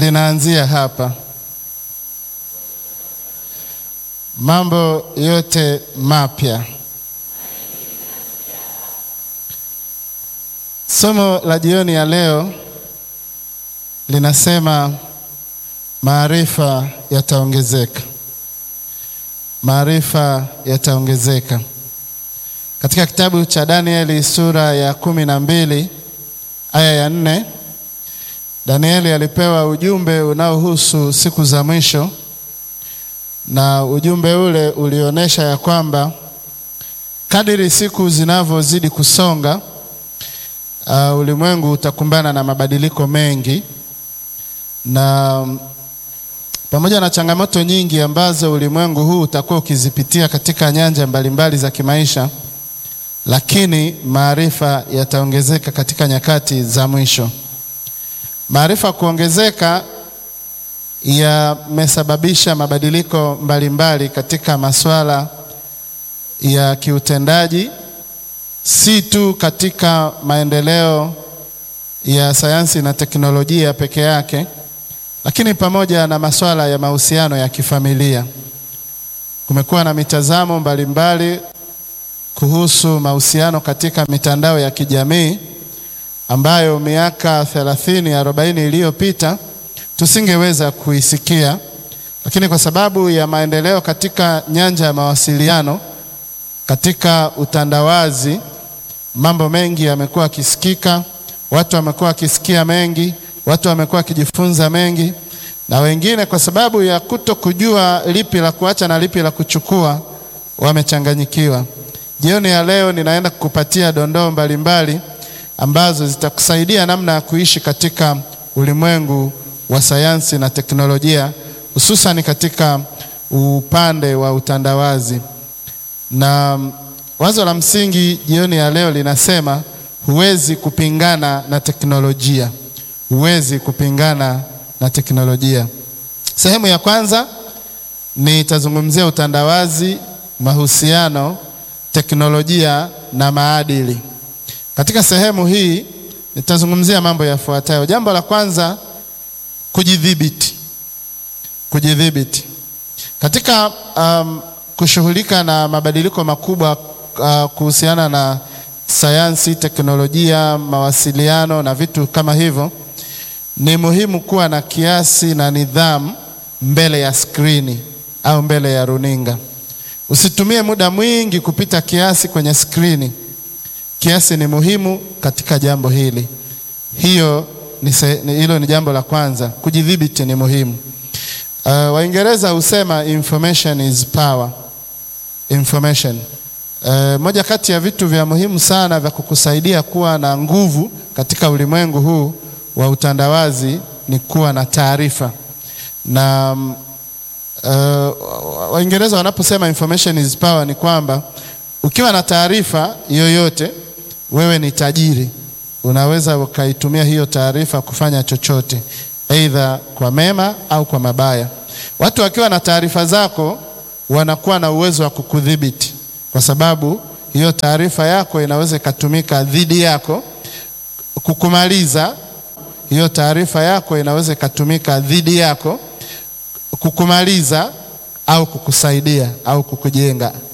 linaanzia hapa. Mambo yote mapya. Somo la jioni ya leo linasema maarifa yataongezeka. Maarifa yataongezeka. Katika kitabu cha Danieli sura ya kumi na mbili aya ya nne Danieli alipewa ujumbe unaohusu siku za mwisho, na ujumbe ule ulionyesha ya kwamba kadiri siku zinavyozidi kusonga, uh, ulimwengu utakumbana na mabadiliko mengi, na pamoja na changamoto nyingi ambazo ulimwengu huu utakuwa ukizipitia katika nyanja mbalimbali za kimaisha, lakini maarifa yataongezeka katika nyakati za mwisho. Maarifa kuongezeka yamesababisha mabadiliko mbalimbali katika masuala ya kiutendaji, si tu katika maendeleo ya sayansi na teknolojia peke yake, lakini pamoja na masuala ya mahusiano ya kifamilia. Kumekuwa na mitazamo mbalimbali kuhusu mahusiano katika mitandao ya kijamii ambayo miaka 30 40 iliyopita tusingeweza kuisikia, lakini kwa sababu ya maendeleo katika nyanja ya mawasiliano, katika utandawazi, mambo mengi yamekuwa yakisikika, watu wamekuwa wakisikia mengi, watu wamekuwa wakijifunza mengi, na wengine kwa sababu ya kuto kujua lipi la kuacha na lipi la kuchukua wamechanganyikiwa. Jioni ya leo ninaenda kukupatia dondoo mbalimbali ambazo zitakusaidia namna ya kuishi katika ulimwengu wa sayansi na teknolojia, hususan katika upande wa utandawazi. Na wazo la msingi jioni ya leo linasema huwezi kupingana na teknolojia, huwezi kupingana na teknolojia. Sehemu ya kwanza nitazungumzia utandawazi, mahusiano, teknolojia na maadili. Katika sehemu hii nitazungumzia mambo yafuatayo. Jambo la kwanza, kujidhibiti. Kujidhibiti katika um, kushughulika na mabadiliko makubwa uh, kuhusiana na sayansi, teknolojia, mawasiliano na vitu kama hivyo, ni muhimu kuwa na kiasi na nidhamu mbele ya skrini au mbele ya runinga. Usitumie muda mwingi kupita kiasi kwenye skrini. Kiasi ni muhimu katika jambo hili. Hiyo ni hilo ni jambo la kwanza. Kujidhibiti ni muhimu. Uh, Waingereza husema information is power. Information. Uh, moja kati ya vitu vya muhimu sana vya kukusaidia kuwa na nguvu katika ulimwengu huu wa utandawazi ni kuwa na taarifa. Na uh, Waingereza wanaposema information is power ni kwamba ukiwa na taarifa yoyote wewe ni tajiri, unaweza ukaitumia hiyo taarifa kufanya chochote, aidha kwa mema au kwa mabaya. Watu wakiwa na taarifa zako wanakuwa na uwezo wa kukudhibiti, kwa sababu hiyo taarifa yako inaweza ikatumika dhidi yako kukumaliza. Hiyo taarifa yako inaweza ikatumika dhidi yako kukumaliza au kukusaidia au kukujenga.